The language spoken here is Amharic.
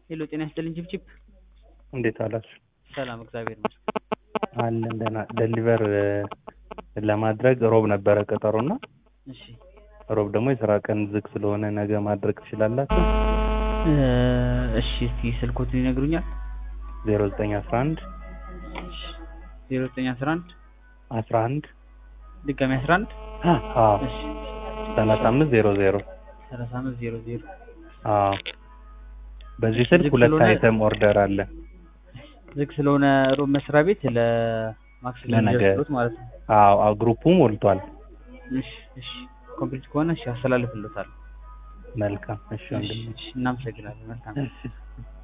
ሄሎ ጤና ይስጥልኝ ችብችብ እንዴት አላችሁ? ሰላም እግዚአብሔር ይመስገን አለን ደህና። ደሊቨር ለማድረግ ሮብ ነበረ ቀጠሮና እሺ ሮብ ደግሞ የስራ ቀን ዝግ ስለሆነ ነገ ማድረግ ትችላላችሁ? እ እሺ እስቲ ስልኮትን ይነግሩኛል ዜሮ ዘጠኝ አስራ አንድ ዜሮ ዘጠኝ አስራ አንድ አስራ አንድ ድጋሚ አስራ አንድ አዎ እሺ ሰላሳ አምስት ዜሮ ዜሮ ሰላሳ አምስት ዜሮ ዜሮ አዎ በዚህ ስልክ ዝግ ሁለት ስለሆነ- አይተም ኦርደር አለ። ዝግ ስለሆነ ሮብ መስሪያ ቤት ለማክሰኞ ለነገ። የሚደርስሎት ማለት ነው አዎ አዎ ግሩፑ ሞልቷል። እሺ እሺ ኮምፕሊት ከሆነ እሺ አስተላልፍልዎታለሁ መልካም እሺ እሺ ወንድሜ እሺ እናመሰግናለን መልካም እሺ